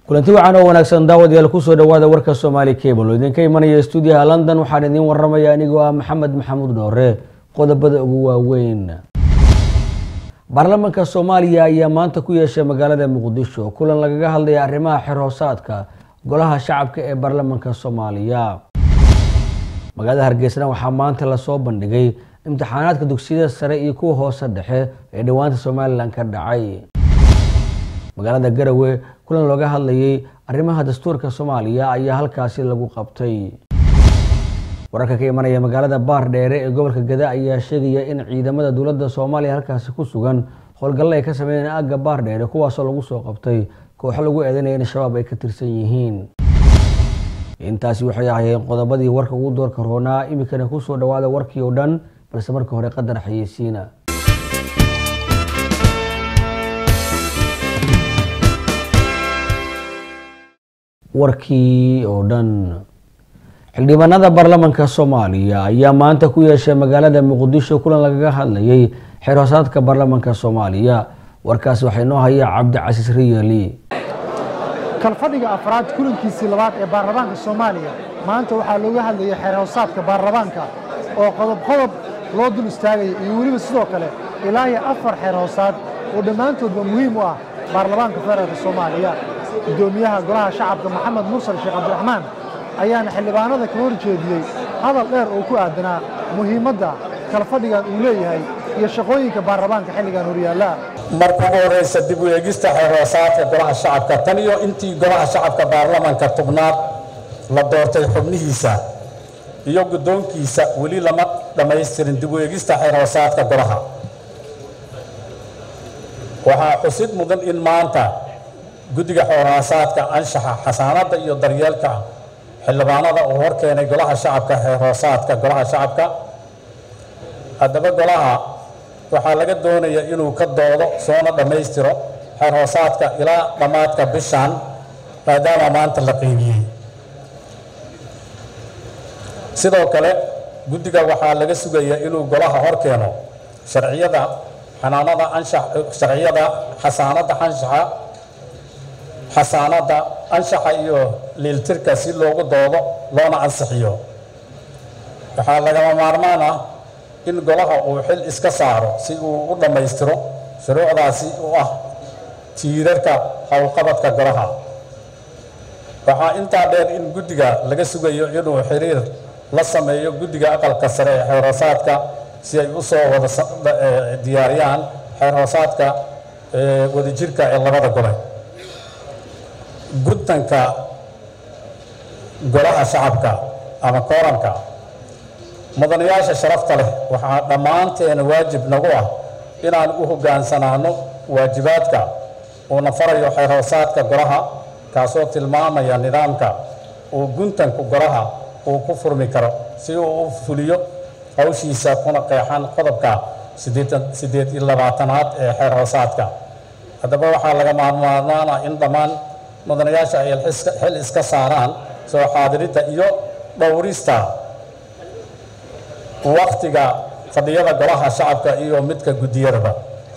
kulanti wacan oo wanaagsan daawadayaal kusoo dhawaada warka soomaali cable oo idinka imanaya stuudiyaha london waxaan idiin waramaya anigoo ah maxamed maxamuud dhoore qodobada ugu waaweyn baarlamaanka soomaaliya ayaa maanta ku yeeshay magaalada muqdisho kulan lagaga hadlaya arrimaha xerhoosaadka golaha shacabka ee baarlamaanka soomaaliya magaalada hargeysana waxaa maanta lasoo bandhigay imtixaanaadka dugsiyada sare iyo kuwa hoose dhexe ee dhowaanta somalilan ka dhacay magaalada garowe kulan looga hadlayay arrimaha dastuurka soomaaliya ayaa halkaasi lagu qabtay wararka ka imanaya magaalada baar dheere ee gobolka gada ayaa sheegaya in ciidamada dowladda soomaaliya halkaasi ku sugan howlgallo ay ka sameeyeen aagga baar dheere kuwaasoo lagu soo qabtay kooxo lagu eedanaya in shabaab ay ka tirsan yihiin intaasi waxay ahaayeen qodobadii warka ugu doorka roonaa iminkana kusoo dhawaada warkii oo dhan balse marka hore qadar xayeysiina warkii oo dhan xildhibaanada baarlamaanka soomaaliya ayaa maanta ku yeeshay magaalada muqdisho kulan lagaga hadlayay xerhoosaadka baarlamaanka soomaaliya warkaasi waxaa inoo haya cabdicasiis riyali kalfadhiga afraad kulankiisii labaad ee baarlamaanka soomaaliya maanta waxaa looga hadlayay xeerhoosaadka baarlamaanka oo qodob qodob loo dul istaagaya iyo weliba sidoo kale ilaa iyo afar xeerhoosaad oo dhammaantoodba muhiim u ah baarlamaanka federaalka soomaaliya guddoomiyaha golaha shacabka maxamed mursal sheekh cabdiraxmaan ayaana xildhibaanada ka hor jeediyey hadal dheer oo ku aadanaa muhiimadda kalfadhigan uu leeyahay iyo shaqooyinka baarlamaanka xilligan horyaallaa marka ugu horeysa dib u eegista xeerhoosaadka golaha shacabka tan iyo intii golaha shacabka baarlamaanka tubnaad la doortay xubnihiisa iyo guddoonkiisa weli lama dhammaystirin dib u eegista xeerhoosaadka golaha waxaa xusid mudan in maanta guddiga xeerhoosaadka anshaxa xasaanadda iyo daryeelka xildhibaanada uu hor keenay golaha shacabka xeerhoosaadka golaha shacabka haddaba golaha waxaa laga doonaya inuu ka doodo soona dhammaystiro xeerhoosaadka ilaa dhammaadka bishan maadaama maanta la qiimiyey sidoo kale guddiga waxaa laga sugaya inuu golaha hor keeno sharciyada xanaanada anshax sharciyada xasaanadda anshaxa xasaanadda anshaxa iyo liiltirka si loogu doodo loona ansixiyo waxaa lagama maarmaan ah in golaha uu xil iska saaro si uu u dhammaystiro shuruucdaasi u ah tiirarka howlqabadka golaha waxaa intaa dheer in guddiga laga sugayo inuu xiriir la sameeyo guddiga aqalka sare ee xeerhoosaadka si ay u soo wada diyaariyaan xeerhoosaadka wadajirka ee labada gole guddanka golaha shacabka ama kooranka mudanayaasha sharafta leh waxaa dhammaanteena waajib nagu ah inaan u hoggaansanaano waajibaadka uuna farayo xeerhoosaadka golaha kaasoo tilmaamaya nidaamka uu guntanku golaha uu ku furmi karo si uu u fuliyo hawshiisa kuna qeexan qodobka siddeed iyo labaatanaad ee xeerhoosaadka haddaba waxaa laga maarmaarmaana in dhammaan mudanayaasha ay xil iska saaraan soo xaadiridda iyo dhowrista waktiga fadhiyada golaha shacabka iyo midka guddiyadaba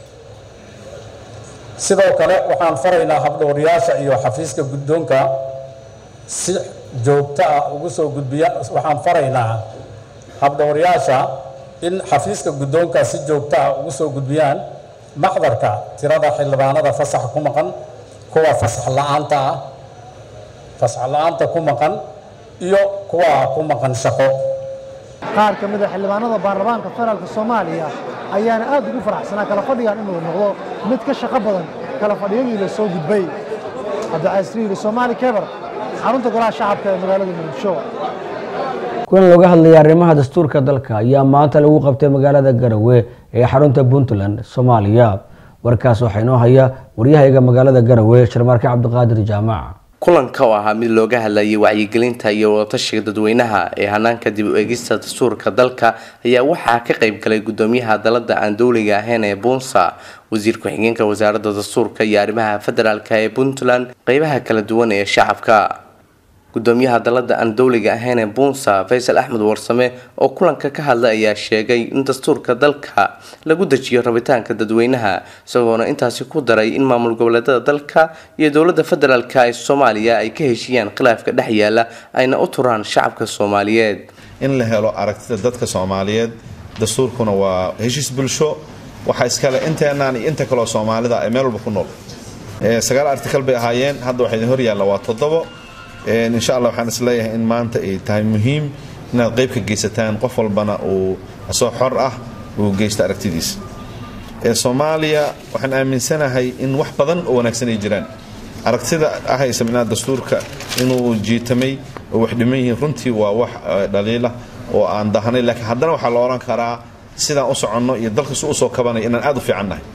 sidoo kale waxaan faraynaa habdhowriyaasha iyo xafiiska guddoonka si joogto ah ugu soo gudbiya waxaan faraynaa habdhowriyaasha in xafiiska guddoonka si joogto ah ugu soo gudbiyaan maxdarka tirada xildhibaanada fasax ku maqan kuwa fasax la-aanta ah fasax la-aanta ku maqan iyo kuwa ku maqan shaqo qaar ka mid a xildhibaanada baarlamaanka federaalka soomaaliya ayaana aad ugu faraxsanaa kala fadhigan inuu noqdo mid ka shaqo badan kala fadhiyadii la soo gudbay cabdicasiiriiri soomaali kebar xarunta golaha shacabka ee magaalada muqdisho kulan looga hadlaya arrimaha dastuurka dalka ayaa maanta lagu qabtay magaalada garowe ee xarunta puntland soomaaliya warkaas waxaa inoo haya waryahayga magaalada garowe sharmaarke cabdiqaadir jaamac kulanka oo ahaa mid looga hadlayay wacyigelinta iyo wadatashiga dadweynaha ee hanaanka dib u eegista dastuurka dalka ayaa waxaa ka qayb galay gudoomiyaha dalada aan dowliga ahayn ee buunsa wasiir ku-xigeenka wasaaradda dastuurka iyo arrimaha federaalk ee puntland qeybaha kala duwan ee shacabka gudoomiyaha dalada aan dowliga ahayn ee buunsa faysal axmed warsame oo kulanka ka hadlay ayaa sheegay in dastuurka dalka lagu dejiyo rabitaanka dadweynaha isagoona intaasi ku daray in maamul goboleedada dalka iyo dowlada federaalk ee soomaaliya ay ka heshiiyaan khilaafka dhex yaala ayna u turaan shacabka soomaaliyeed in la helo aragtida dadka soomaaliyeed dastuurkuna waa heshiis bulsho waxaa iskale inteenaan iyo inta kaleo soomaalida ay meel walba ku nool sagaal artikal bay ahaayeen hadda waxaa idin hor yaalla waa toddobo insha allah waxaan isleeyahay in maanta ay tahay muhiim inaad qayb ka geysataan qof walbana uu asoo xor ah uu geysto aragtidiisa soomaaliya waxaan aaminsanahay in wax badan oo wanaagsan ay jiraan aragtida ahaysa micnaha dastuurka inuu jiitamay oo wax dhiman yihiin runtii waa wax dhaliila oo aan dahanay laakiin haddana waxaa la odhan karaa sidaan u soconno iyo dalkasu usoo kabanaya inaan aad u fiicannahay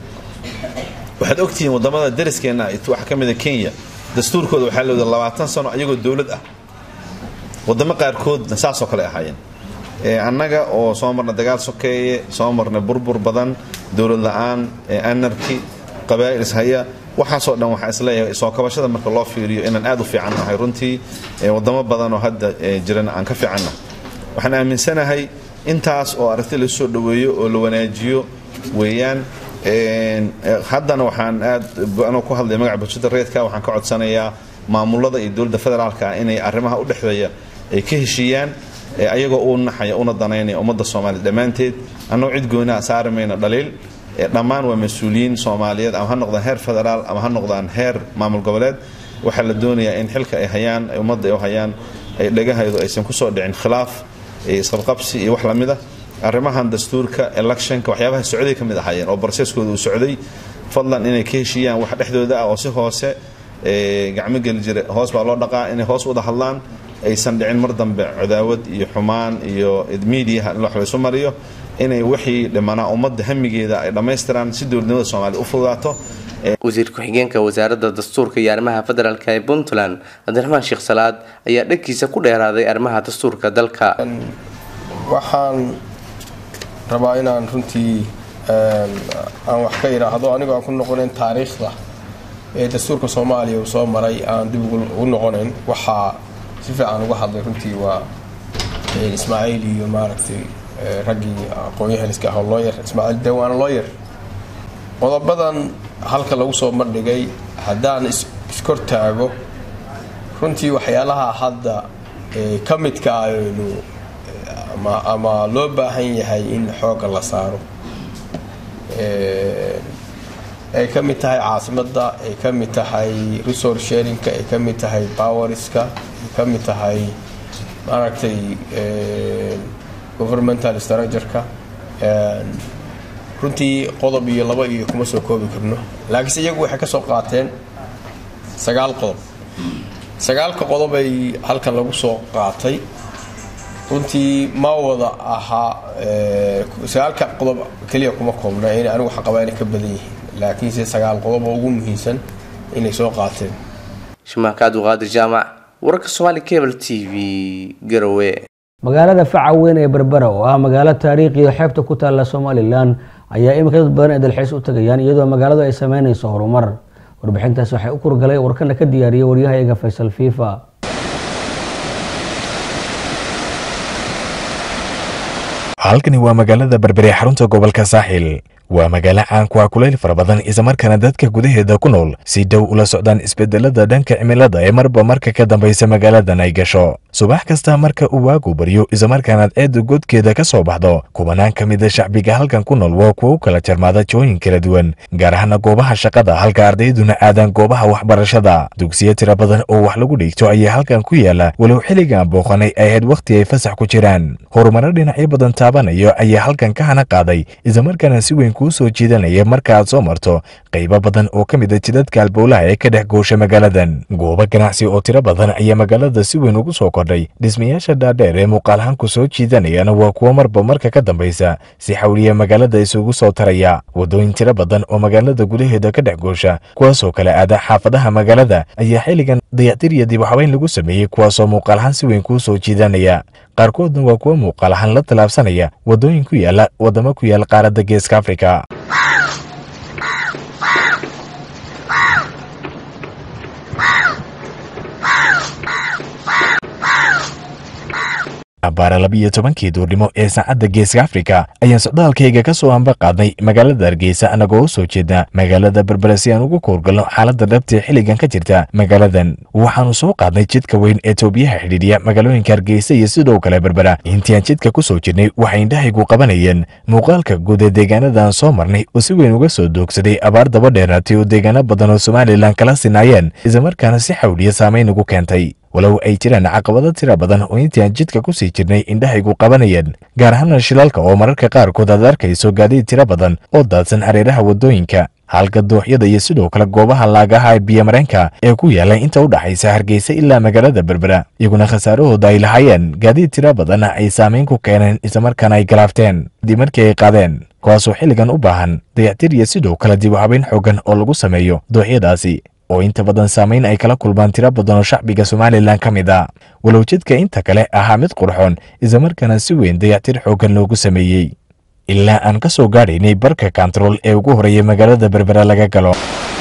waxaad ogtihiin wadamada dariskeenna waxaa ka mida kenya dastuurkooda waxaa lawada labaatan sano ayagoo dowlad ah wadamo qaarkoodna saasoo kale ahaayeen annaga oo soo marna dagaal sokeeye soo marna burbur badan dowlad la-aan anarki qabaa'il ishaya waxaasoo dhan waxaa isleeyahay soo kabashada marka loo fiiriyo inaan aad u fiican nahay runtii wadamo badan oo hadda jirana aan ka fiicannahay waxaan aaminsanahay intaas oo aragti lasu soo dhoweeyo oo la wanaajiyo weeyaan haddana waxaan aad anoo ku hadlaya magaca bulshada reedka waxaan ka codsanayaa maamulada iyo dowladda federaalka inay arrimaha u dhexeeya ay ka heshiiyaan ayagoo u naxaya una danaynaya ummadda soomaaliya dhammaanteed annagoo cid gooniha saari mayno dhaliil dhammaan waa mas-uuliyiin soomaaliyeed ama ha noqdaan heer federaal ama ha noqdaan heer maamul goboleed waxaa la doonayaa in xilka ay hayaan ummadda ay u hayaan ay dhagahaydu aysan kusoo dhicin khilaaf isqabqabsi iyo wax lamid ah arrimahan dastuurka electionka waxyaabaha socday ka mid ahaayeen oo barseskooda uu socday fadlan inay ka heshiiyaan wax dhexdooda ah oo si hoose gacmo geli jira hoos baa loo dhaqaa inay hoos wada hadlaan aysan dhicin mar dambe cadaawad iyo xumaan iyo miidiyaha in wax laysu mariyo inay wixii dhimanaa ummadda hamigeeda ay dhammaystiraan si dowladnimada soomaaliya u fududaato wasiir ku-xigeenka wasaaradda dastuurka iyo arrimaha federaalk ee puntland cabdiraxmaan sheekh salaad ayaa dhagkiisa ku dheeraaday arrimaha dastuurka dalka waxaan rabaa inaan runtii aan wax ka idhaahdo anigoo aan ku noqonayn taariikhda ee dastuurka soomaaliya uu soo maray aan dib ugu noqonayn waxaa si fiican uga hadlay runtii waa ismaaciil iyo maaragtay raggii aqoon-yahaniska ah looyer ismaaciil de waana looyer qodobadan halka lagu soo bandhigay haddaan iskor taago runtii waxyaalaha hadda ka midka aynu ama loo baahan yahay in xoogga la saaro ay ka mid tahay caasimadda ay ka mid tahay resource sharingka ay ka mid tahay powerska ay ka mid tahay maaragtay governmental structureka runtii qodob iyo laba iyo kuma soo koobi karno laakiinse iyagu waxay ka soo qaateen sagaal qodob sagaalka qodob ay halkan lagu soo qaatay runtii ma wada ahaa sagaalka qodob keliya kuma koobna in anigu waxaqabaa inay ka badan yihiin laakiinse sagaal qodob oo ugu muhiimsan inay soo qaateen shimaaka abduqaadir jaamac wararka somaali cable t v garowe magaalada faca weyn ee berbera oo ah magaalo taariikhiyo xeebta ku taalla somalilan ayaa iminka dad badan ay dalxiis u tagayaan iyadoo magaaladu ay sameynayso horumar warbixintaas waxay u kurgalay warkana ka diyaariyay waryahayaga faysal fifa halkani waa magaalada berbere xarunta gobolka saaxil waa magaalo caan ku ah kulayl fara badan islamarkaana dadka gudaheeda ku nool si dhow ula socdaan isbedelada dhanka cimilada ee marba marka ka dambaysa magaaladan ay gasho subax kasta marka uu waagu baryo islamarkaanaad ceedda godkeeda ka soo baxdo kubanaan ka mida shacbiga halkan ku nool waa kuwa u kala jarmaada jooyin kala duwan gaar ahaana goobaha shaqada halka ardayduna aadaan goobaha waxbarashada dugsiyo tira badan oo wax lagu dhigto ayaa halkan ku yaala walow xilligan booqanay ay ahayd wakhti ay fasax ku jiraan horumaro dhinacyo badan taabanayo ayaa halkan ka hana qaaday islamarkaana si weyn kuu soo jiidanaya marka aad soo marto qaybo badan oo ka mid a jidadka albowlaha ee ka dhex goosha magaaladan goobo ganacsi oo tiro badan ayaa magaalada si weyn ugu soo kordhay dhismayaasha dhaadheer ee muuqaalahaan ku soo jiidanayana waa kuwo marba marka ka dambaysa si xawliya magaalada isugu soo taraya waddooyin tiro badan oo magaalada gudaheeda ka dhex goosha kuwaasoo kale aada xaafadaha magaalada ayaa xilligan dayactir iyo dib waxbayn lagu sameeyey kuwaasoo muuqaalahaan si weyn kuu soo jiidanaya qaarkoodna waa kuwo muuqaal ahaan la tallaabsanaya waddooyin ku yaala waddamo ku yaal qaaradda geeska afrika abbaara labiiyo tobankii duurnimo ee saacadda geeska afrika ayaan socdaalkayga ka soo hamba qaadnay magaalada hargeysa annagoo u soo jeedna magaalada berbera si aan ugu koorgalno xaaladda dhabtee xilligan ka jirta magaaladan waxaannu soo qaadnay jidka weyn ee toobiyaha xidhiidhiya magaalooyinka hargeysa iyo sidoo kale berbera intii aan jidka ku soo jirnay waxay indhahaygu qabanayeen muuqaalka guud ee deegaanadaan soo marnay oo si weyn uga soo doogsaday abaar daba dheeraatay oo deegaano badan oo somalilan kala sinaayeen islamarkaana si xawliya saamayn ugu keentay walow ay jiraan caqabado tira badan oo intii aan jidka ku sii jirnay indhahaygu qabanayeen gaar ahaana shilalka oo mararka qaarkood aad arkayso gaadiid tira badan oo daadsan hareeraha waddooyinka halka dooxyada iyo sidoo kale goobaha laagaha ee biyomareenka ee ku yaala inta u dhaxaysa hargeysa ilaa magaalada berbera iyaguna khasaarahooda ay lahaayeen gaadiid tira badanna ay saamayn ku keeneen islamarkaana ay galaafteen kadib markii ay qaadeen kuwaasoo xilligan u baahan dayactir iyo sidoo kale dib u habayn xoogan oo lagu sameeyo dooxyadaasi oo inta badan saamayn ay kala kulmaan tiro badan oo shacbiga somalilan ka mid a walow jidka inta kale ahaa mid qurxoon islamarkaana si weyn dayactir xooggan loogu sameeyey ilaa aan ka soo gaadhaynay barka kantarool ee ugu horreeya magaalada berbera laga galo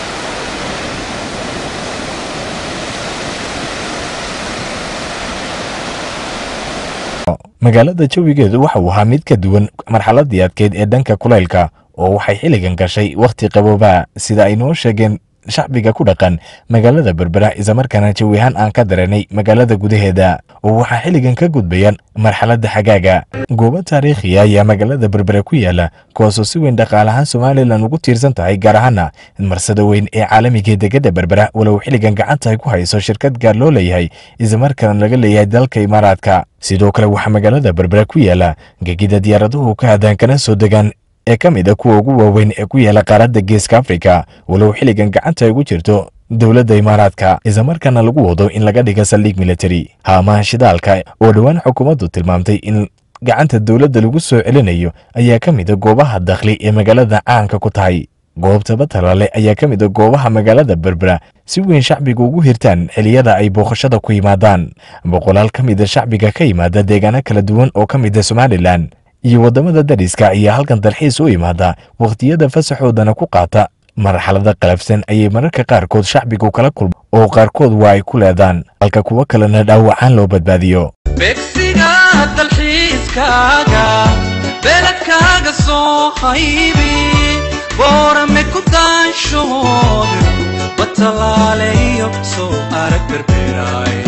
magaalada jawigeedu waxa uu ahaa mid ka duwan marxaladii adkeyd ee dhanka kulaylka oo waxay xilligan gashay wakhti qaboobaa sida ay noo sheegeen shacbiga ku dhaqan magaalada berbera islamarkaana jawi ahaan aan ka dareennay magaalada gudaheeda oo waxaa xilligan ka gudbayaan marxaladda xagaaga goobo taariikhiya ayaa magaalada berbera ku yaala kuwaasoo si weyn dhaqaalahaan somalilan ugu tiirsan tahay gaar ahaana marsada weyn ee caalamiga degada berbera walow xilligan gacanta ay ku hayso shirkad gaar loo leeyahay islamarkaana laga leeyahay dalka imaaraadka sidoo kale waxaa magaalada berbera ku yaala gegida diyaaraduhu ka hadaan kana soo degaan ee ka mid a kuwa ugu waaweyn ee ku yaala qaaradda geeska afrika walow xilligan gacanta ay ugu jirto dowladda imaaraadka islamarkaana lagu wado in laga dhiga saldhig militari haamaha shidaalka oo dhowaan xukuumaddu tilmaamtay in gacanta dowladda lagu soo celinayo ayaa ka mid a goobaha dakhli ee magaalada caanka ku tahay goobta batalaale ayaa ka mid a goobaha magaalada berbera si weyn shacbiga ugu hirtaan xiliyada ay booqashada ku yimaadaan boqolaal ka mid a shacbiga ka yimaada deegaano kala duwan oo ka mid a somalilan iyo waddamada dariska ayaa halkan dalxiis u imaada wakhtiyada fasaxoodana ku qaata marxalada qalafsan ayay mararka qaarkood shacbigu kala kulma oo qaarkood waa ay ku leedaan halka kuwo kalena dhaawacaan loo badbaadiyo beegsiga dalxiiskaaga beledkaaga soo haybi boorame ku daanshood batalaaleyo soo arag berberaay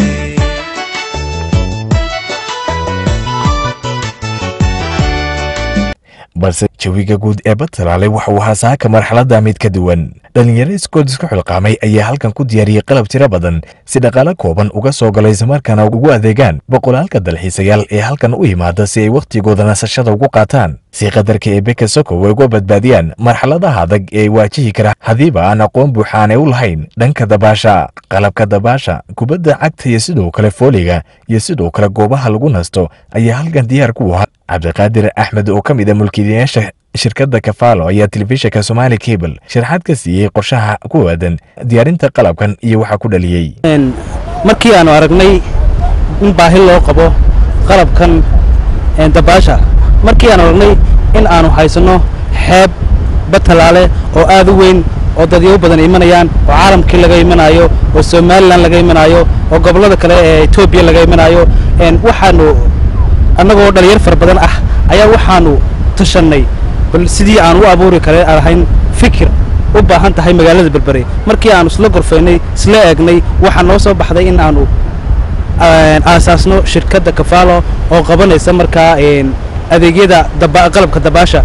balse jawiga guud ee batalaale waxa uu ahaa saaka marxaladda mid ka duwan dhallinyaro iskood isku xilqaamay ayaa halkan ku diyaariyey qalab tiro badan si dhaqaale kooban uga soo galay islamarkaana ugu adeegaan boqolaalka dalxiisayaal ee halkan u yimaada si ay wakhtigooda nasashada ugu qaataan si qadarka ee beka sokow ay uga badbaadiyaan marxaladaha adag ee waajihi kara haddiiba aan aqoon buuxa aanay u lahayn dhanka dabaasha qalabka dabaasha kubadda cagta iyo sidoo kale fooliga iyo sidoo kale goobaha lagu nasto ayaa halkan diyaar ku ahaa cabdiqaadir axmed oo ka mid a mulkiilayaasha shirkadda kafaalo ayaa telefishinka somaali cable sharaxaad ka siiyey qorshaha ku aadan diyaarinta qalabkan iyo waxaa ku dhaliyey markii aanu aragnay in baahi loo qabo qalabkan dabaasha markii aanu aragnay in aanu haysanno xeeb batalaale oo aad u weyn oo dadyo badan imanayaan oo caalamkii laga imanayo oo somalilan laga imanayo oo gobollada kale ee etoobiya laga imanayo waxaanu annagoo dhalinyar fara badan ah ayaa waxaanu tashannay bal sidii aan u abuuri kare aan ahayn fikir u baahan tahay magaalada berbere markii aanu isla gorfaynay isla eegnay waxaa noo soo baxday in aanu aasaasno shirkadda kafaalo oo qabanaysa markaa adeegyada qalabka dabaasha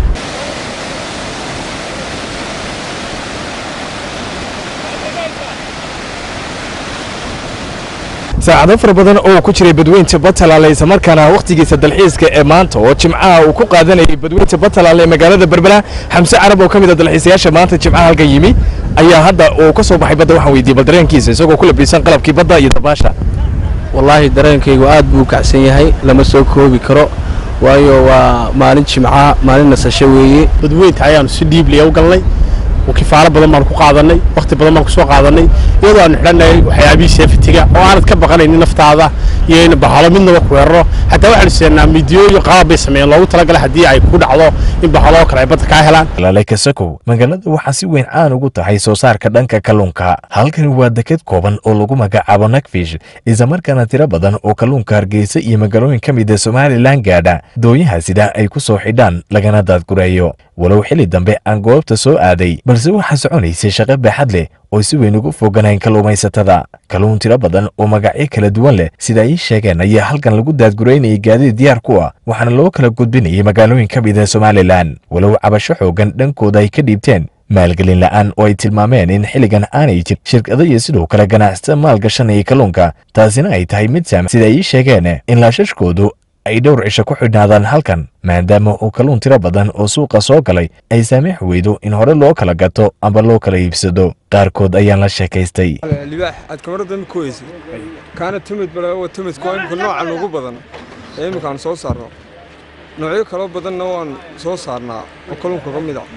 saacado fara badan oo ku jiray badweynta batalaale islamarkaana wakhtigiisa dalxiiska ee maanta oo jimcaha uu ku qaadanayay badweynta batalaale ee magaalada berbera xamse carab oo ka mid a dalxiisayaasha maanta jimcaha halka yimi ayaa hadda uu ka soo baxay badda waxaan weydiiyey bal dareenkiisa isagoo ku labisan qalabkii badda iyo dabaasha wallaahi dareenkaygu aad buu u kacsan yahay lama soo koobi karo waayo waa maalin jimca maalin nasasho weeye badweynta ayaanu si dhiibliya u galnay kifaalo badan baan ku qaadanay wakhti badan baan kusoo qaadanay iyadoo aanu xidhannahay waxyaabihii seefitiga oo aanad ka baqanaynin naftaada iyo in bahalo midnaba ku weeraro xataa waxaanu seenaa midiyo iyo qalab bay sameeyeen loogu talagalay haddii ay ku dhacdo in bahaloo kale ay badda kaa helaan lale kasakow magaalada waxaa si weyn caan ugu tahay soo saarka dhanka kalluunka halkani waa deked kooban oo lagu magacaabo nakfish islamarkaana tiro badan oo kalluunka hargeysa iyo magaalooyin ka mid a somalilan gaadha dooyaha sida ay ku soo xidhaan lagana daadgureeyo walow xilli dambe aan goobta soo aaday balse waxaa soconaysay shaqo baaxad leh oo si weyn ugu foganayn kalluumaysatada kalluun tiro badan oo magacyo kala duwan leh sida ay sheegeen ayaa halkan lagu daadgureynayay gaadiid diyaar ku ah waxaana loo kala gudbinayay magaalooyin ka mid a somalilan walow cabasho xoogan dhankooda ay ka dhiibteen maalgelin la'aan oo ay tilmaameen in xilligan aanay jir shirkado iyo sidoo kale ganacsata maalgashanaya kalluunka taasina ay tahay mid saam sida ay sheegeen in laashashkoodu ay dhowr cisho ku xidhnaadaan halkan maadaama uu kalluun tiro badan oo suuqa soo galay ay saamix weydo in hore loo kala gato amba loo kala iibsado qaarkood ayaan la sheekaystay libaax aad kamarada ma kuweysa kaana tumid bale tumidka waa imika noocan ugu badan ee imika aan soo saarno noocyo kaloo badanna waan soo saarnaa oo kalluunka ka mid a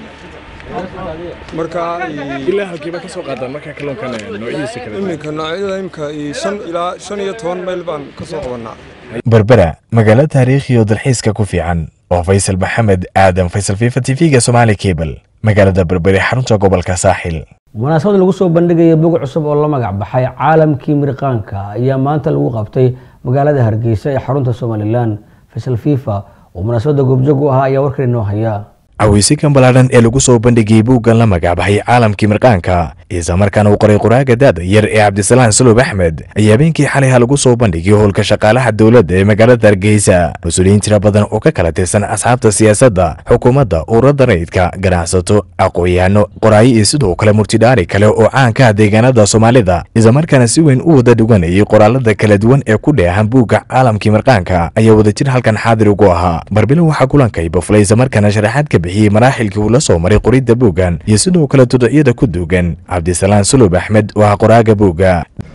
marka ilaa halkiiba ka soo qaadaan markaa kalluunkan noocyadiisa kala iminka noocyada imika shan ilaa shan iyo toban mayl baan ka soo qabanaa berbera magaalo taariikhi oo dalxiiska ku fiican oo faysal maxamed aadan faysal fifa tv-ga somaali cable magaalada berbere xarunta gobolka saaxil munaasabad lagu soo bandhigaya bog cusub oo la magac baxay caalamkii mirqaanka ayaa maanta lagu qabtay magaalada hargeysa ee xarunta somalilan faysal fifa oo munaasabadda goobjoog u ahaa ayaa warkan inoo haya caweysikan ballaadhan ee lagu soo bandhigayay buuggan la magacbaxay caalamkii mirqaanka islamarkaana uu qoray qoraaga daada yar ee cabdisalaan saloob axmed ayaa habeenkii xalayha lagu soo bandhigay howlka shaqaalaha dowladda ee magaalada hargeysa mas-uuliyiin tira badan oo ka kala tirsan asxaabta siyaasadda xukuumadda ururada rayidka ganacsato aqoon-yahano qoraayo iyo sidoo kale murtidhaari kale oo caanka ah deegaanada soomaalida islamarkaana si weyn u wada dhuganayay qoraalada kala duwan ee ku dheehan buugga caalamkii mirqaanka ayaa wadajir halkan xaadir ugu ahaa barbilo waxaa kulankay bafulay islamarkaana sharaxaad ka bixiyey maraaxilkii uu la soo maray qoridda buuggan iyo sidoo kale tuducyada ku duugan cabdisalaan sulub axmed oo ah qoraaga buugga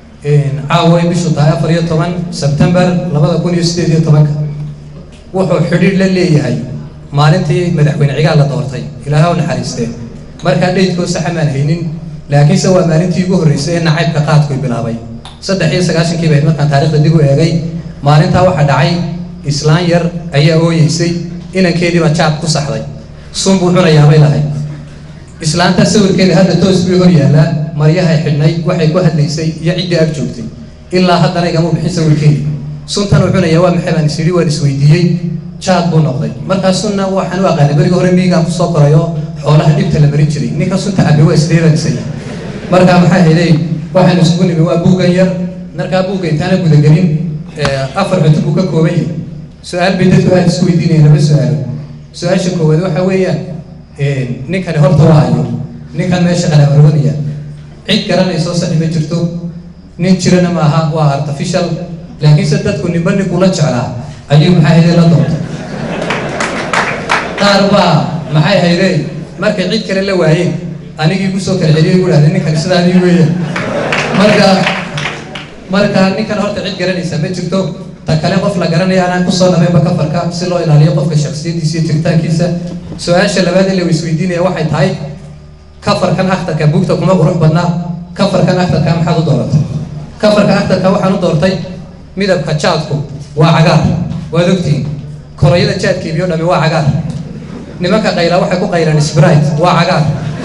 caawa ay bishu tahay afar iyo toban sebtembar labada kun iyo sideed iyo tobanka wuxuu xidhiir la leeyahay maalintii madaxweyne cigaal la doortay ilaahay u naxariistee markaa dheydkoo saxamaan haynin laakiinse waa maalintii ugu horreysay ee nacaybka qaadkuy bilaabay saddex iyo sagaashankii bayd markaan taarikhda dib u eegay maalintaa waxaa dhacay islaan yar ayaa ooyeysay inankeediiba jaab ku saxday sun buu cunayaabay lahayd islaanta sawirkeeda hadda toos bay hor yaallaa maryahay xidhnay waxay ku hadlaysay iyo ciddii ag joogtay ilaa haddana igama bixin sawirkeedi suntan uu cunaya waa maxay baan isyidhi waan isweydiiyey jaad buu noqday markaa sunna waxaan u aqaanay beriga hore miigaan kusoo korayo xoolaha dhibta la marin jiray ninka sunta cabbe waa isdheeranisay markaa maxaa helay waxaan isugu nimi waa buuggan yar markaa buugga intaana gudagelin afar cunto buu ka kooban yahay su-aal bay dadku aad isku weydiinaya laba su-aalo su-aasha koowaad waxa weeyaan ninkani horta waa ayo ninkan meesha qalaabarwanaya cid garanayso saxi ma jirto nin jirana maaha waa artificial laakiinse dadku ninba ninkula jeclaa ayuu maxay hayday la doortay qaar baa maxay hayday markay cid kale la waayeen anigii kusoo kala celiyay gu dhahday ninkan sidaadii weeyaan marka marka ninkan horta cid garanaysa ma jirto ta kale qof la garanaya anaan kusoo dhamayba kafarka si loo ilaaliyo qofka shaksiyadiisa iyo jiritaankiisa su-aasha labaad ee la isweydiinaya waxay tahay kafarkan akhtarka buugta kuma qurux badnaa kafarkan akhtarka maxaad u dooratay kafarka akhtarka waxaan u doortay midabka jaadku waa cagaar waad ogtihiin korayada jaadka ibiyo dhami waa cagaar nimanka qayla waxay ku qaylaan sprite waa cagaar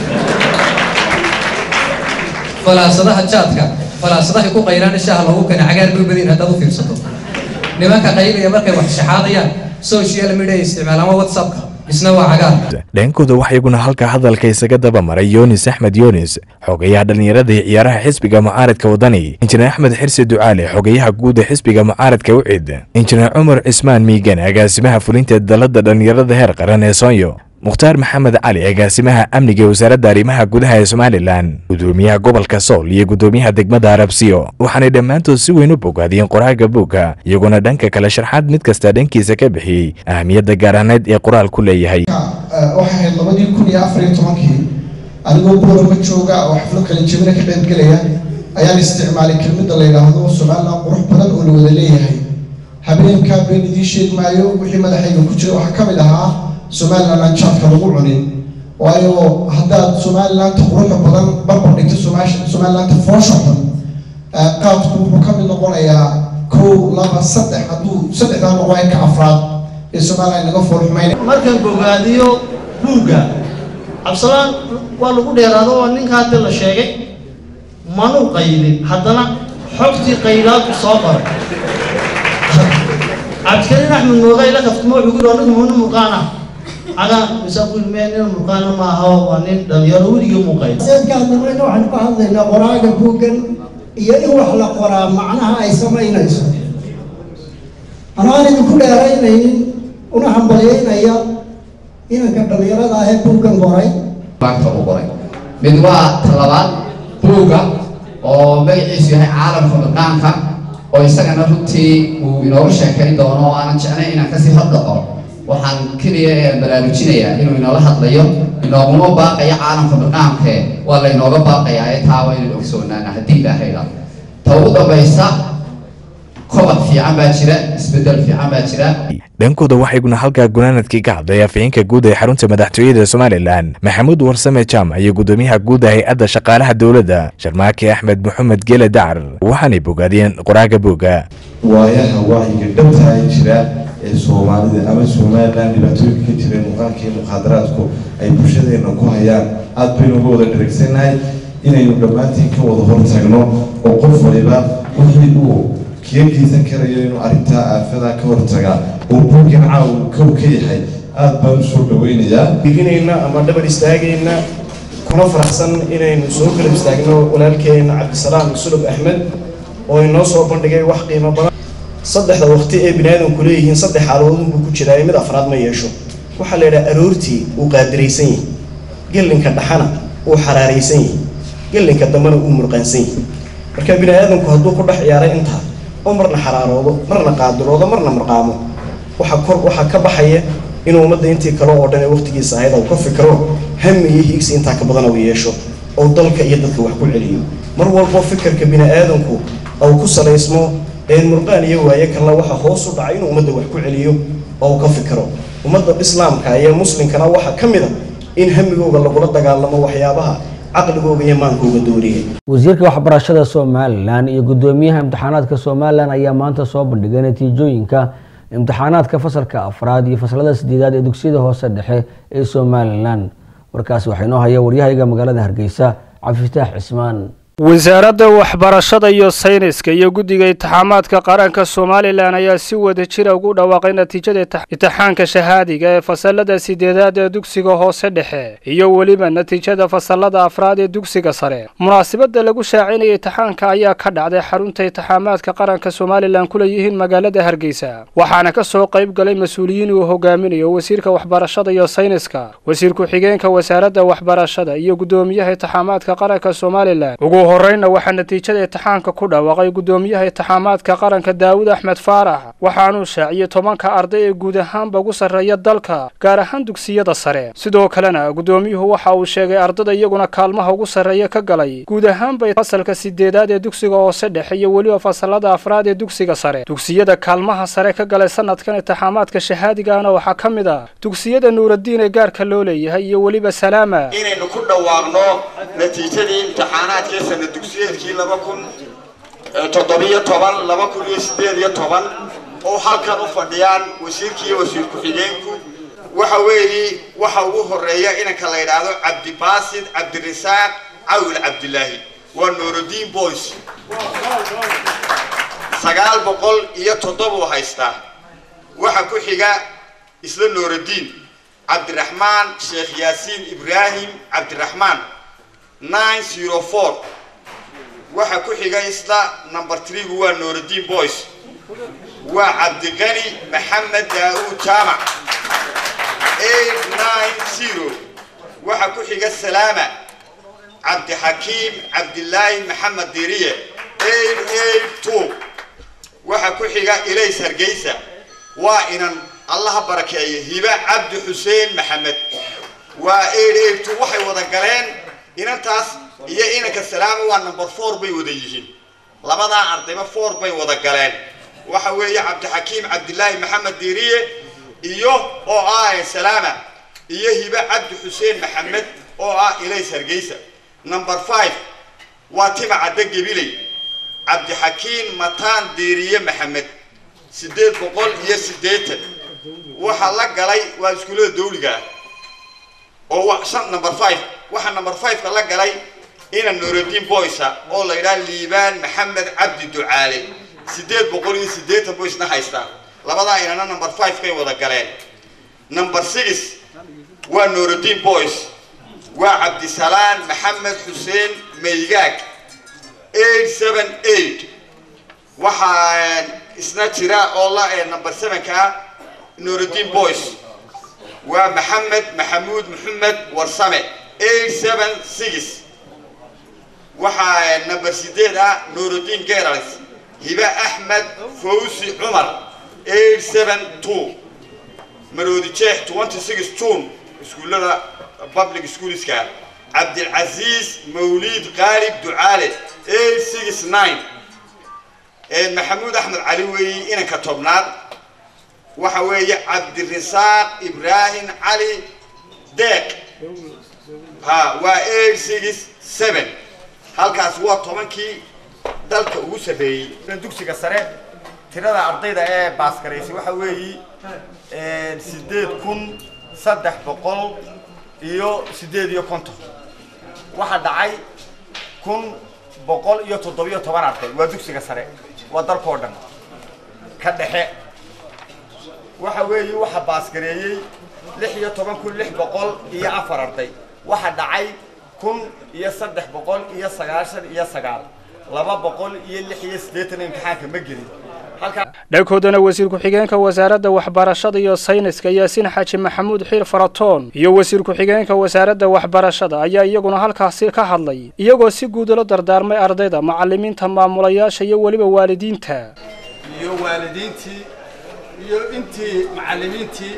falaasadaha jaadka falaasadahay ku qaylaan shaaha loogu keena cagaar bay badin haddaad u fiirsato nimanka qaylaya markay wax shaxaadayaan social media ay isticmaalaan waa whatsappka isna waa cagaar dhankooda waxaa iyaguna halka hadalka isaga daba maray yunis axmed yunis xogayaha dhallinyarada iyo ciyaaraha xisbiga mucaaradka wadani injineer axmed xirsi ducaale xogayaha guud ee xisbiga mucaaradka ucid injineer cumar cismaan miigan agaasimaha fulinta dalada dhallinyarada heer qaran ee soonyo mukhtaar maxamed cali agaasimaha amniga ee wasaaradda arrimaha gudaha ee somalilan gudoomiyaha gobolka sool iyo gudoomiyaha degmada arabsiyo waxaanay dhammaantood si weyn u bogaadiyeen qoraaga buugga iyaguna dhanka kale sharxaad mid kasta dhankiisa ka bixiyey ahamiyadda gaaraaneed ee qoraal ku leeyahay waxay ahayd labadii kun iyo afar iyo tobankii anigoo boorama jooga oo xaflo kala jebina ka qaybgelaya ayaan isticmaalay kelmadda la yidhaahdo somalilan qurux badan oo la wada leeyahay habeenkaa been idiin sheeg maayo wixii madaxayga ku jira waxaa ka mid ahaa somalilan aan jaadka lagu cunin waayo haddaad somalilandta quruxda badan barbar dhigto somalilandta foosha xun qaadku wuxuu ka mid noqonayaa kow laba saddex hadduu saddexdaa noqon ka afraad ee somaliland laga foolxumayn markaan bogaadiyo buugga cabsalaan waa lagu dheeraado waa ninka hadda la sheegay manuu qaylin haddana xogtii qaylaadku soo qoray cabdikariin axmed mooga ila kaftimo wuxuu ku yidhi anigu nin murqaan ah cagaa mise ku yidhi nin murqaana ma aha waa nin dhalinyaro weligii muuqay seedkaan dambayna waxaan ka hadlaynaa qoraaga buuggan iyo in wax la qoraa macnaha ay samaynayso anaan idinku dheeraynaynin una hambalyaynaya inanka dhallinyarada ah ee buuggan qoray maanta uu qoray mid waa talabaad buugga oo magaciisu yahay caalamka dhaqaanka oo isagana runtii uu inooga sheekayn doono oo aanan jeclayn inaan kasii hadlaqo waxaan keliya ee baraarujinayaa inuu inoola hadlayo inooguma baaqayo caalamka dhaqaanke waa laynooga baaqayaa ee taa waa inaynu ogsoonaana haddii ilaahayda ta ugu dambaysa kobac fiican baa jira isbedel fiican baa jira dhankooda waxayguna halkaa gunaanadkii ka hadlay afhayeenka guud ee xarunta madaxtooyada somalilan maxamuud warsame jaamac iyo gudoomiyaha guud ee hay-adda shaqaalaha dowladda sharmaake axmed maxamed gele dacar waxaanay bogaadiyeen qoraaga booga waayaha wacyiga dhabtaa jira ee soomaalida ama somalilan dhibaatooyinka ka jira muuqaalka iyo mukhaadaraadku ay bulshadeena ku hayaan aad baynu uga wada dharagsannahay inaynu dhammaantiin ka wada hortagno oo qof waliba wixii uu kiga geysan karayo inuu arrintaa aafadaa ka hortagaa oo buuggan caawa kow ka yahay aad baan u soo dhaweynayaa diginayna ama dhabar istaagayna kuna faraxsan inaynu soo kala istaagno walaalkeena cabdisalaam sulub axmed oo inoo soo bandhigay wax qiimo badan saddexda waqti ee biniaadamku leeyihiin saddex xaaladoodunbuu ku jiraa mid afraad ma yeesho waxaa la yidhaha aroortii uu qaadiraysan yahay gelinka dhaxana uu xaraaraysan yahay gelinka dambena uu murqaansan yahay marka biniaadamku hadduu ku dhex ciyaaray intaa oo marna xaraaroodo marna qaadiroodo marna marqaamo waxa kor waxaa ka baxaya inuu ummadda intii kale oo dhan ee waqtigiisa ahayd uu ka fikro hami iyo hiigsi intaa ka badan uu yeesho oo dalka iyo dadka wax ku celiyo mar walbo fikirka bini'aadanku uu ku salaysmo een murqaan iyo waaye kalena waxa hoos u dhacay inuu ummadda wax ku celiyo oo uu ka fikro ummadda islaamka iyo muslimkana waxaa ka mid a in hamigooga lagula dagaalamo waxyaabaha caqligooga iyo maankooga dooriyay wasiirka waxbarashada somalilan iyo gudoomiyaha imtixaanaadka somalilan ayaa maanta soo bandhigay natiijooyinka imtixaanaadka fasalka afraad iyo fasalada sideedaad ee dugsiyada hoose dhexe ee somalilan warkaasi waxaa inoo haya waryahayga magaalada hargeysa cabdifitaax cismaan wasaaradda waxbarashada iyo sayniska iyo guddiga intixaamaadka qaranka somalilan ayaa si wada jira ugu dhawaaqay natiijada imtixaanka shahaadiga ee fasalada sideedaad ee dugsiga hoose dhexe iyo weliba natiijada fasalada afraad ee dugsiga sare munaasabada lagu shaacinaya imtixaanka ayaa ka dhacday xarunta intixaamaadka qaranka somalilan ku leeyihiin magaalada hargeysa waxaana ka soo qayb galay mas-uuliyiin uu hogaaminayo wasiirka waxbarashada iyo sayniska wasiir ku-xigeenka wasaaradda waxbarashada iyo gudoomiyaha intixaamaadka qaranka somalilan horeyna waxaa natiijada imtixaanka ku dhawaaqay gudoomiyaha intixaamaadka qaranka daawud axmed faarax waxaanuu shaaciyey tobanka arday ee guud ahaanba ugu sarreeya dalka gaar ahaan dugsiyada sare sidoo kalena gudoomiyuhu waxa uu sheegay ardada iyaguna kaalmaha ugu sarreeya ka galay guud ahaanba fasalka sideedaad ee dugsiga hoose dhexe iyo weliba fasalada afraad ee dugsiga sare dugsiyada kaalmaha sare ka galay sanadkan intixaamaadka shahaadigaana waxaa ka mid ah dugsiyada nuuradiin ee gaarka loo leeyahay iyo weliba salaama inaynu ku dhawaaqno natiijadii imtixaanaadkii sana dugsiyeedkii laba kun toddobiyo toban laba kun iyo sideed iyo toban oo halkan u fadhiyaan wasiirkii iyo wasiir ku-xigeenku waxa weeye waxa ugu horeeya inanka la yidhaahdo cabdibaasid cabdirasaaq cawil cabdilaahi waa nuurudiin boys sagaal boqol iyo toddobuu haystaa waxa ku xiga isla nuurudiin cabdiraxmaan sheekh yaasiin ibraahim cabdiraxmaan nine zero four waxa ku xiga isla number threegu waa nuurudiin boys waa cabdiqani maxamed daa'uud jaamac eight nine zero waxa ku xiga salaama cabdixakiim cabdilaahi maxamed diriye eight eight two waxa ku xiga ilays hargeysa waa inan allaha barakeeye hiba cabdi xuseen maxamed waa eight eight two waxay wada galeen inantaas iyo inanka salaama waa number four bay wada yihiin labadaa ardayba four bay wada galeen waxa weeye cabdixakiim cabdilaahi maxamed diriye iyo oo ah salaama iyo hibe cabdi xuseen maxamed oo ah ilays hargeysa number five waa tima cadde gebiley cabdixakiin mataan deeriye maxamed siddeed boqol iyo siddeetan waxaa la galay waa iskuullada dawliga ah oo wa shan number five waxaa number five-ka la galay ina nuurudiin boysa oo la yidhaha liibaan maxamed cabdi ducaale siddeed boqol iyo siddeetan boysna haystaa labadaa inana number five-kay wada galeen number six waa nuurudiin boys waa cabdisalaan maxamed xuseen maygaag eight seven eight waxaa isna jira oo la number seven-ka ah nuurudiin boys waa maxamed maxamuud maxamed warsame eight seven six waxaa number sideed ah nuurudiin gerals hibe axmed fawsi cumar eight seven two maroodi jeex twenty six june iskuullada public schoolska cabdilcasiis mawliid qaalib ducaale eight six nine maxamuud axmed cali weeye inanka tobnaad waxa weeye cabdirisaaq ibraahim cali deeq ha waa eight six seven halkaas waa tobankii dalka ugu sarreeyey dugsiga sare tirada ardayda ee baasgaraysay waxa weeyi sideed kun saddex boqol iyo sideed iyo konton waxaa dhacay kun boqol iyo toddobiyo toban arday waa dugsiga sare waa dalkao dhan ka dhexe waxa weeye waxa baasgareeyey lix iyo toban kun lix boqol iyo afar arday waxaa dhacay kun iyo saddex boqol iyo sagaashan iyo sagaal laba boqol iyo lix iyo siddeetan imtixaanka ma gelin dhankoodana wasiir ku-xigeenka wasaaradda waxbarashada iyo sayniska yaasiin xaaji maxamuud xiir faratoon iyo wasiir ku-xigeenka wasaaradda waxbarashada ayaa iyaguna halkaasi ka hadlay iyagoo si guud ula dardaarmay ardayda macalimiinta maamulayaasha iyo weliba waalidiinta iyo waalidiintii iyo intii macalimiintii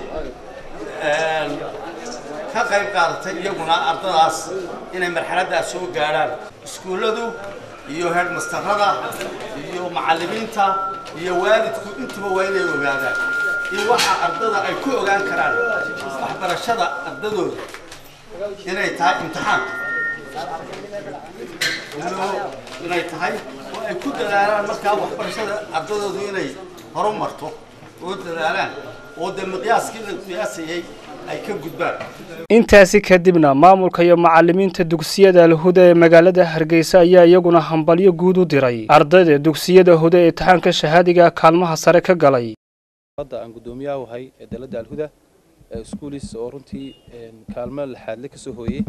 ka qayb qaadatay iyaguna ardadaas inay marxaladdaas soo gaadhaan iskuulladu iyo headmastarada iyo macalimiinta iyo waalidku intuba waa inay ogaadaan in waxa ardada ay ku ogaan karaan waxbarashada ardadooda inay tahay imtixaan inay tahay oo ay ku dadaalaan markaa waxbarashada ardadoodu inay horu marto oo dadaalaan oo dee miqyaaskii la qiyaasayay ay ka gudbaan intaasi kadibna maamulka iyo macalimiinta dugsiyada alhuda ee magaalada hargeysa ayaa iyaguna hambalyo guud u diray ardayda dugsiyada huda ee imtixaanka shahaadiga kaalmaha sare ka galay hadda aan guddoomiyaha wahay ee dalada alhuda schoolis oo runtii kaalmo laxaadle ka soo hooyey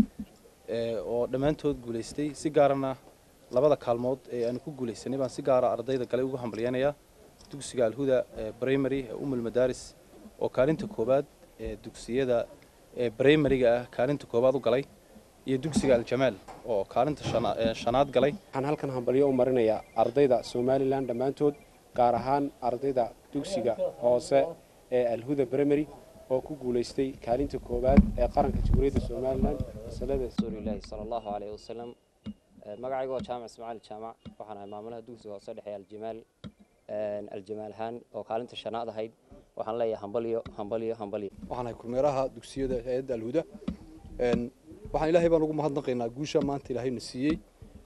oo dhammaantood guulaystay si gaarana labada kaalmood ee aanu ku guulaysanay baan si gaara ardayda galay ugu hambalyanayaa dugsiga alhuda primary ee umul madaaris oo kaalinta koowaad ee dugsiyada ee brimariga ah kaalinta koowaad u galay iyo dugsiga aljamaal oo kaalinta shanaad galay waxaan halkan hambalyo u marinayaa ardayda somalilan dhammaantood gaar ahaan ardayda dugsiga hoose ee alhuda brimary oo ku guulaystay kaalinta koowaad ee qaranka jamhuuriyadda somalilan masalada rasuulillahi sala allahu caleyhi wasalam magacayga waa jaamac ismaaciil jaamac waxaan ahay maamulaha dugsiga hoose dhexe aljamaal aljamaal ahaan oo kaalinta shanaad ahayd waxaan leeyahay hambalyo hambalyo hambalyo waxaan ahay kormeeraha dugsiyada hayadda alhuda waxaan ilaahay baan ugu mahadnaqaynaa guusha maanta ilaahayna siiyey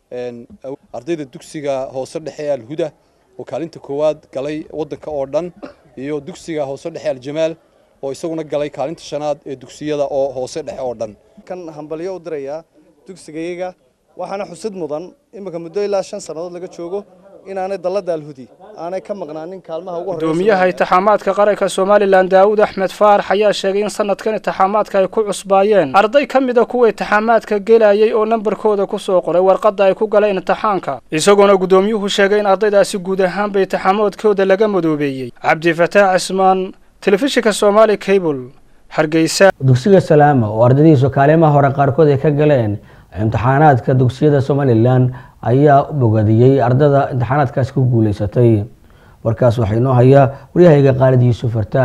ardayda dugsiga hoose dhexe ee alhuda oo kaalinta koowaad galay waddanka oo dhan iyo dugsiga hoose dhexe aljamaal oo isaguna galay kaalinta shanaad ee dugsiyada oo hoose dhexe oo dhan kan hambalyo u dirayaa dugsigayaga waxaana xusid mudan iminka muddo ilaa shan sannadood laga joogo inaanay dalladda alhudi aanay ka maqnaanin kaalmaha ugu gudoomiyaha intixaamaadka qaranka somalilan daawud axmed faarax ayaa sheegay in sanadkan intixaamaadka ay ku cusbaayeen arday ka mida kuwa intixaamaadka gelayay oo nambarkooda ku soo qoray warqadda ay ku galeen imtixaanka isagoona gudoomiyuhu sheegay in ardaydaasi guud ahaanba intixaamaadkooda laga madoobeeyey cabdifataax cismaan telefishinka somaali cable hargeysa dugsiga salaama oo ardaydiisu kaalimaha hore qaarkood ay ka galeen imtixaanaadka dugsiyada somalilan ayaa bogadiyey ardada imtixaanaadkaasi ku guuleysatay warkaas waxaa inoo hayaa waryahayga qaalid yuusuf fartaag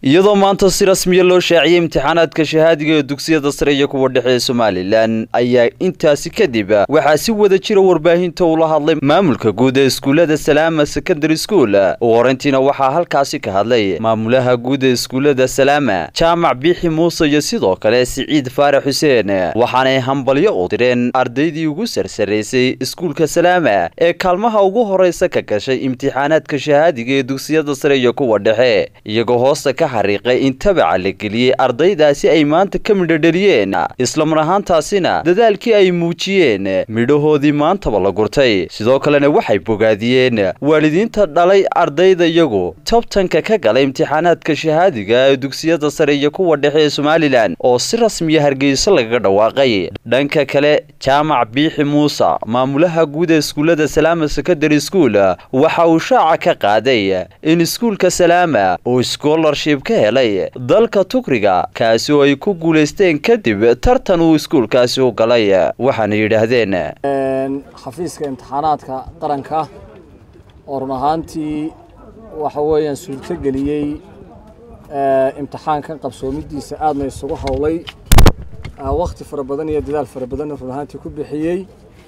iyadoo maanta si rasmiya loo shaaciyey imtixaanaadka shahaadiga ee dugsiyada sare iyo kuwa dhexe ee somalilan ayaa intaasi kadib waxaa si wada jira warbaahinta ula hadlay maamulka guud ee iskuullada salaama secondary school ugu horeyntiina waxaa halkaasi ka hadlay maamulaha guud ee iskuullada salaama jaamac biixi muuse iyo sidoo kale siciid faarax xuseen waxaanay hambalyo u direen ardaydii ugu sarsaraysay iskuulka salaama ee kaalmaha ugu horeysa ka gashay imtixaanaadka shahaadiga ee dugsiyada sare iyo kuwa dhexe iyagoo hoosta ka xariiqay in tabaca la geliyey ardaydaasi ay maanta ka midhodheliyeen islamar ahaantaasina dadaalkii ay muujiyeen midhahoodii maantaba la gurtay sidoo kalena waxay bogaadiyeen waalidiinta dhalay ardayda iyagu tobtanka ka galay imtixaanaadka shahaadiga ee dugsiyada sare iyo kuwa dhexe ee somalilan oo si rasmiya hargeyso lagaga dhawaaqay dhanka kale jaamac biixi muuse maamulaha guud ee iskuullada salaama secondary school waxa uu shaaca ka qaaday in iskuulka salaama uu scholarship ka helay dalka tukriga kaasi oo ay ku guulaysteen kadib tartan uu iskuulkaasi u galay waxaana yidhaahdeen xafiiska imtixaanaadka qaranka oo run ahaantii waxa weeyaan suurto geliyey imtixaankan qabsoomidiisa aadna isugu howlay wakti fara badan iyo dadaal fara badanna run ahaantii ku bixiyey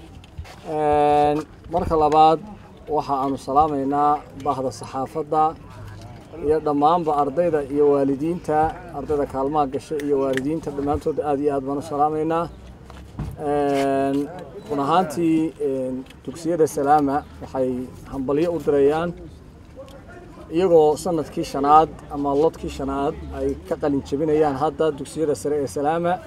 marka labaad waxa aanu salaamaynaa bahda saxaafadda iyo dhammaanba ardayda iyo waalidiinta ardayda kaalmaha gasha iyo waalidiinta dhammaantood aad iyo aad baan u salaamaynaa run ahaantii dugsiyada salaama waxay hambalyo u dirayaan iyagoo sanadkii shanaad ama lodkii shanaad ay ka qalin jebinayaan hadda dugsiyada sare ee salaama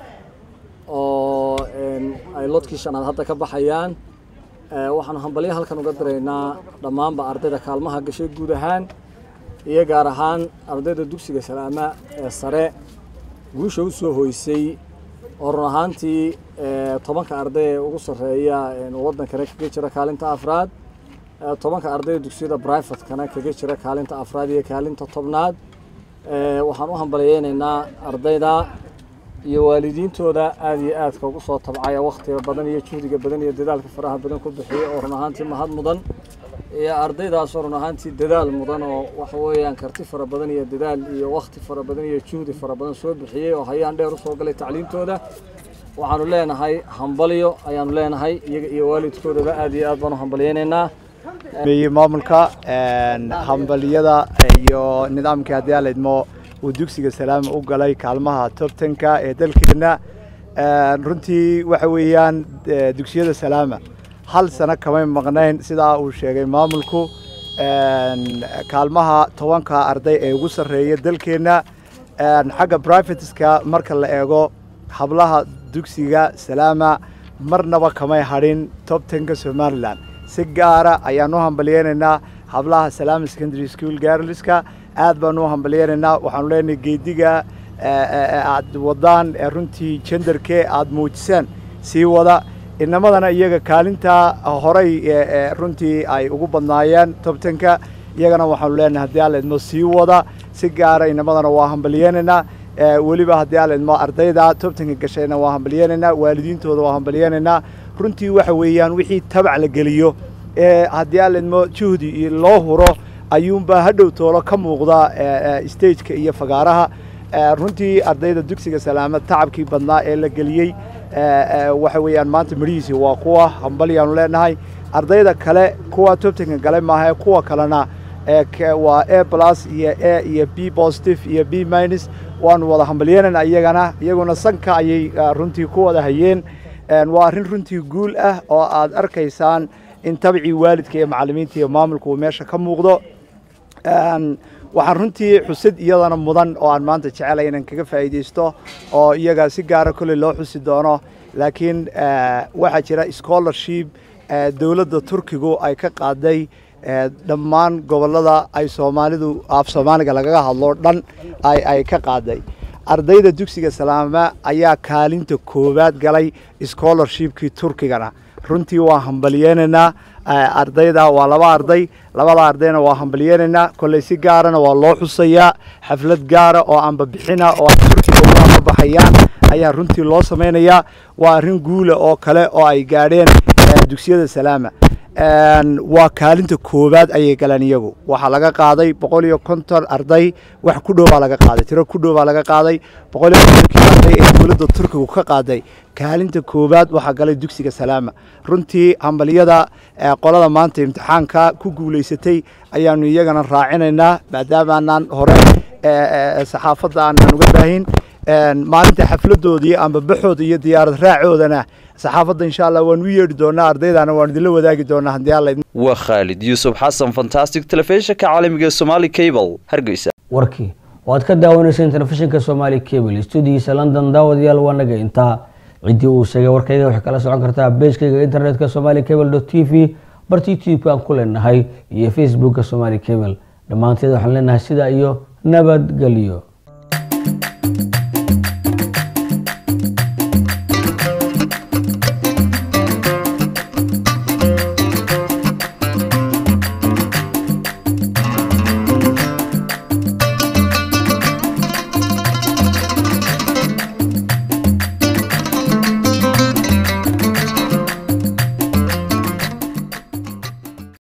oo ay lodkii shanaad hadda ka baxayaan waxaanu hambalyo halkan uga diraynaa dhammaanba ardayda kaalmaha gashay guud ahaan iyo gaar ahaan ardayda dugsiga salaama ee sare guusha u soo hoysay oo run ahaantii tobanka arday ee ugu sarreeya waddankana kaga jira kaalinta afraad tobanka ardayda dugsiyada brivatekana kaga jira kaalinta afraad iyo kaalinta tobnaad waxaan u hambalyeynaynaa ardayda iyo waalidiintooda aada iyo aadka ugu soo tabcaya wakhtiga badan iyo juhdiga badan iyo dadaalka faraha badan ku bixiyay oo run ahaantii mahad mudan iyo ardaydaasoo run ahaantii dadaal mudan oo waxa weeyaan karti fara badan iyo dadaal iyo wakhti fara badan iyo juhdi fara badan soo bixiyey oo hayaan dheer usoo galay tacliintooda waxaanu leenahay hambalyo ayaanu leenahay iyaga iyo waalidkoodaba aada iyo aad baan u hambalyeynaynaa maamulka hambaliyada iyo nidaamkii haddii aan laydmo uu dugsiga salaama u galay kaalmaha tobtanka ee dalkeena runtii waxa weeyaan dugsiyada salaama hal sano kamay maqnayn sidaa uu sheegay maamulku kaalmaha tobanka arday ee ugu sarreeya dalkeenna xagga brivateska marka la eego hablaha dugsiga salaama marnaba kamay hadhin tobtanka somalilan si gaara ayaan u hambalyeynaynaa hablaha salaama secondary school garliska aad baan u hambalyeynaynaa waxaanu leenahay geediga aad wadaan runtii jendarkee aad muujiseen sii wada inamadana iyaga kaalintaa horay runtii ay ugu badnaayeen tobtanka iyagana waxaanu leenahay haddii aan laydmo sii wada si gaara inamadana waa hambalyeynaynaa weliba haddii aan laydmo ardayda tobtanka gashayna waa hambalyeynaynaa waalidiintooda waa hambalyeynaynaa runtii waxa weeyaan wixii tabac la geliyo ee haddii aan laydmo juhdi loo huro ayuunbaa hadhow toolo ka muuqda stageka iyo fagaaraha runtii ardayda dugsiga salaamad tacabkii badnaa ee la geliyey waxa weeyaan maanta midhihiisi waa kuwa hambalyaanu leenahay ardayda kale kuwa tobtanka gale maaha kuwa kalena waa a plus iyo a iyo b positive iyo b minus waanu wada hambalyeynayna iyagana iyaguna sanka ayay runtii ku wada hayeen waa arrin runtii guul ah oo aad arkaysaan in tabcii waalidka iyo macallimiinta iyo maamulka uu meesha ka muuqdo waxaan runtii xusid iyadana mudan oo aan maanta jecelay inaan kaga faa'iidaysto oo iyaga si gaara kolley loo xusi doono laakiin waxaa jira scholarship dowladda turkigu ay ka qaaday dhammaan gobollada ay soomaalidu af soomaaliga lagaga hadlo dhan ay ka qaaday ardayda dugsiga salaama ayaa kaalinta koowaad galay scholarshipkii turkigana runtii waa hambalyeynaynaa ardayda waa laba arday labada ardayna waa hambalyeynaynaa kolley si gaarana waa loo xusayaa xaflad gaara oo aanba bixina oo ay turkiga uga baxayaan ayaa runtii loo samaynayaa waa arrin guula oo kale oo ay gaadheen dugsiyada salaama waa kaalinta koowaad ayay galeen iyagu waxaa laga qaaday boqol iyo konton arday wax ku dhowbaa laga qaaday tiro ku dhowbaa laga qaaday boqol iyo kontonkii arday ee dowladda turkigu ka qaaday kaalinta koowaad waxaa galay dugsiga salaama runtii hambaliyada qolada maanta imtixaanka ku guulaysatay ayaanu iyagana raacinaynaa maadaamaanaan hore saxaafadda aanan uga baahin maalinta xafladoodii amba baxooda iyo diyaarad raacoodana saxaafadda insha allah waan u yeedhi doonaa ardaydana waan idinla wadaagi doonaa haddii alla waa khaalid yuusuf xasan fantastic telefishinka caalamiga ee somaali cable hargeysa warkii waad ka daawanayseen telefishinka somaali cable stuudigiisa london daawadayaal waa naga intaa ciddii uu sheegay warkayga waxay kala socon kartaa beejkayga internetka somali cable t v barta youtube-ka aan ku leenahay iyo facebookka somali cable dhammaanteed waxaan leenahay sidaa iyo nabadgelyo